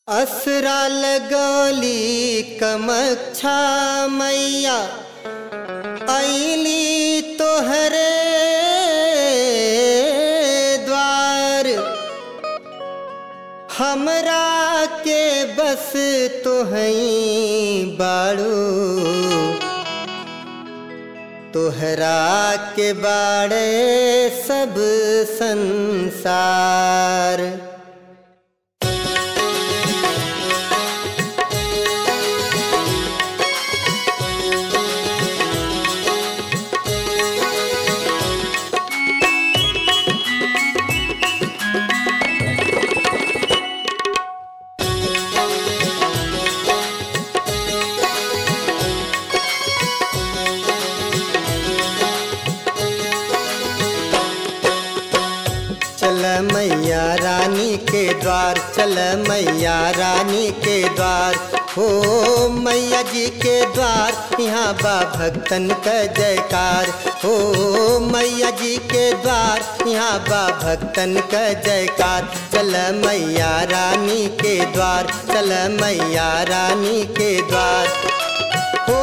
असरा लगौली कमच्छा मैया ऐली तोहरे द्वार हमरा के बस तोहई बाड़ू तोहरा के बाड़े सब संसार चल मैया रानी के द्वार चल मैया रानी के द्वार हो मैया जी के द्वार यहाँ बा भक्तन का जयकार हो मैया जी के द्वार यहाँ बा भक्तन का जयकार चल मैया रानी के द्वार चल मैया रानी के द्वार हो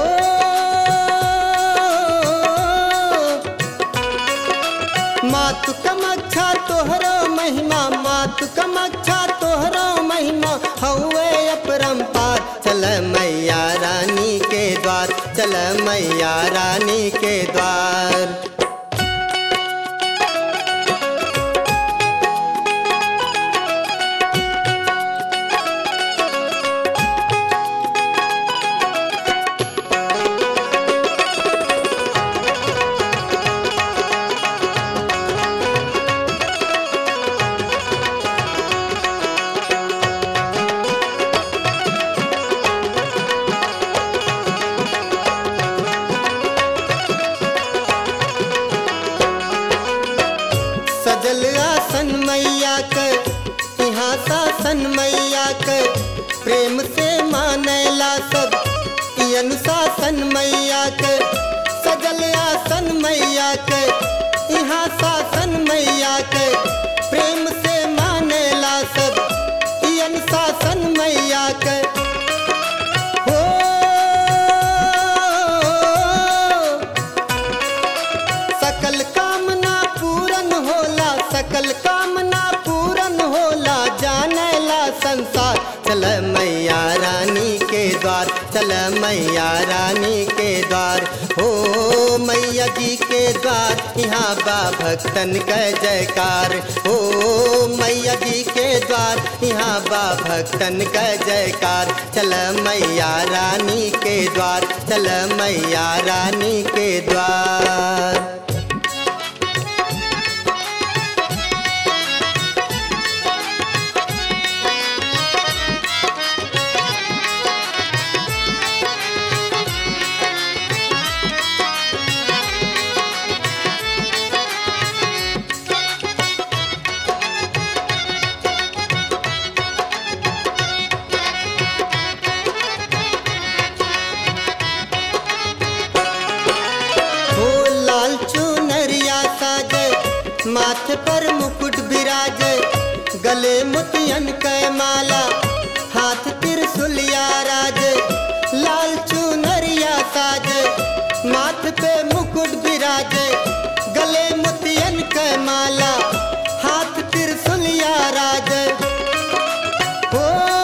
मातु कमच्छा तोहरो महिमा मातु कमच्छा तोहरो महिमा हौवे अपरंपार चल मैया रानी के द्वार चल मैया रानी के द्वार सजल आसन मैया कर यहाँ शासन मैया कर प्रेम से मानेला सब ई अनुशासन मैया कर सजल आसन मैया कर यहाँ शासन मैया कर प्रेम से मानेला सब ई अनुशासन मैया कर हो सकल कामना पूरन होला सकल कामना पूरन होला जानेला संसार चल मैया रानी के द्वार चल मैया रानी के द्वार हो मैया जी के द्वार यहाँ बा भक्तन का जयकार हो मैया जी के द्वार यहाँ बा भक्तन का जयकार चल मैया रानी के द्वार चल मैया रानी के द्वार हो लाल चुनरिया साजे माथे पर मुकुट बिराजे गले मोतियन कै माला हाथ त्रिशूलिया राजे लाल चुनरिया साजे माथे पे मुकुट बिराजे गले मोतियन कै माला हाथ त्रिशूलिया राजे हो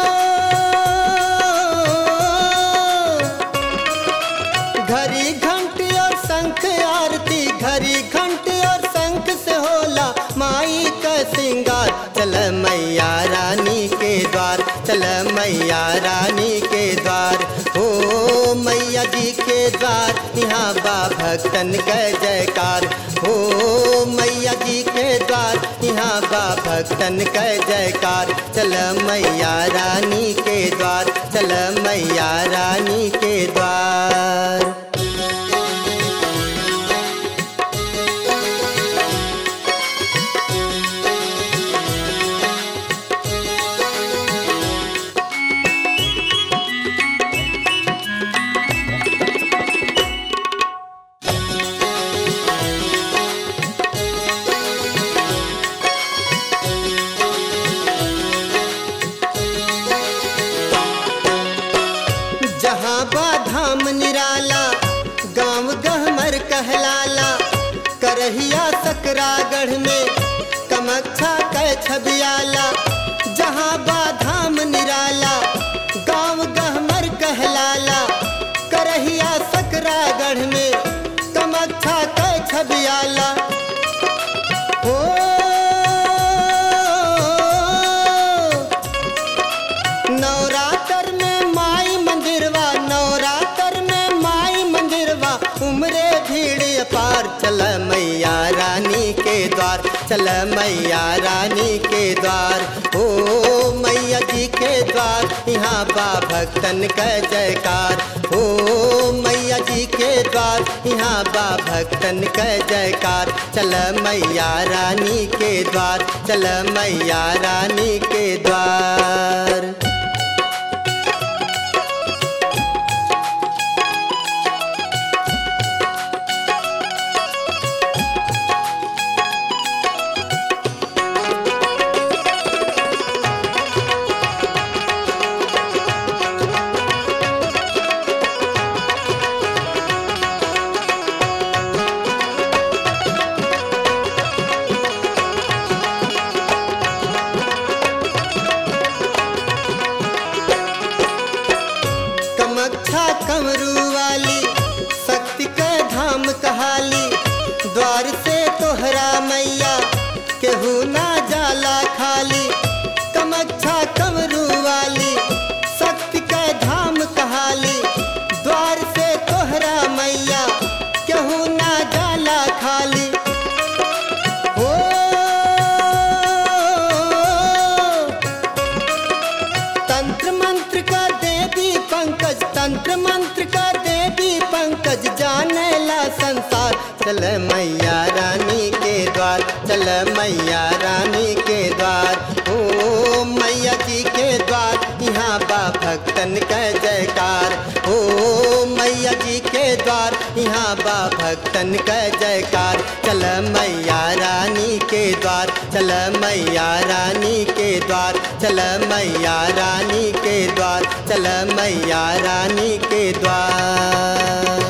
घड़ी घंटी और शंख आरती घड़ी घंटी और शंख से होला माई का सिंगार चल मैया रानी के द्वार चल मैया रानी के द्वार हो मैया जी के द्वार यहाँ बा भक्तन का जयकार हो मैया जी के द्वार यहाँ बा भक्तन का जयकार चल मैया रानी के द्वार चल मैया रानी के द्वार सकरागढ़ में कमक्षा कै छबियाला जहाँ बाधाम निराला गांव गहमर कहलाला करहिया सकरागढ़ में कमक्षा कै छबियाला ओ नवरात्र में माई मंदिरवा नवरात्र में माई मंदिरवा उमरे भीड़ पार चल मैया रानी के द्वार चल मैया रानी के द्वार ओ मैया जी के द्वार यहाँ बा भक्तन का जयकार ओ मैया जी के द्वार यहाँ बा भक्तन का जयकार चल मैया रानी के द्वार चल मैया रानी के द्वार कमक्षा कमरू वाली शक्ति का धाम कहाली द्वार से तोहरा मैया केहू ना जाला खाली कमक्षा कमरू वाली शक्ति का धाम कहाली द्वार से तोहरा मैया केहू ना जाला खाली ओ तंत्र मंत्र का देवी पंकज तंत्र मंत्र का देवी पंकज जाने ला संसार चल मैया रानी के द्वार चल मैया रानी के द्वार ओ मैया जी के द्वार यहाँ बा भक्तन का जयकार ओ मैया जी के द्वार यहाँ बा भक्तन का जयकार चल मैया रानी के द्वार चल मैया रानी के द्वार चल मैया रानी के द्वार चल मैया रानी के द्वार